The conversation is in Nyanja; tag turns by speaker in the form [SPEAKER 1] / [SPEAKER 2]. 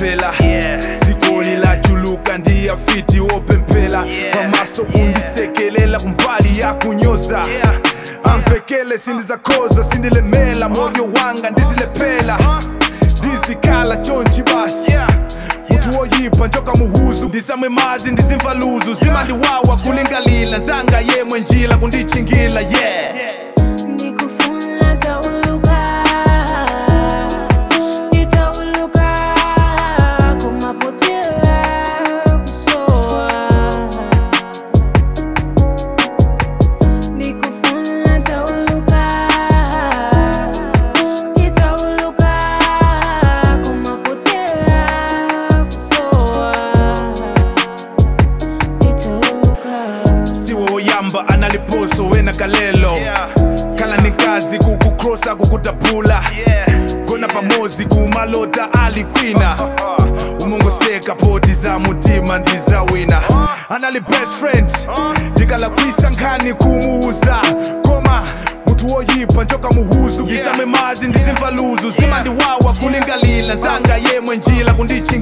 [SPEAKER 1] ndipemphela dzikoli lachuluka ndiyafiti wopemphela pamaso kundisekelela kumbali yakunyoza amvekele sindizakhoza sindilemela moyo wanga ndizilephela ndizikhala tshontshi basi muthi woyipha njoka muhuzu ndisamwe mazi ndizimva luzu zima ndiwawa kulingalila nzanga yemwe njila kundichingila yeah
[SPEAKER 2] Nikufuna tauluka Nitauluka kumapotela kusoa Nikufuna tauluka Nitauluka kumapotela kusoa Nitauluka
[SPEAKER 1] siwo woyamba analiposo wena kalelo khala ninkazi kukukrosa kukutaphula kona pamozi kumalota alikwina umongoseka poti za mutima ndizawina anali best friend ndikalakwisa nkhani kumuuza koma muthi woyipha njoka muhuzu ndisame mazi ndizimva luzu zima ndiwawa kulingalila nzanga yemwe njila kundichi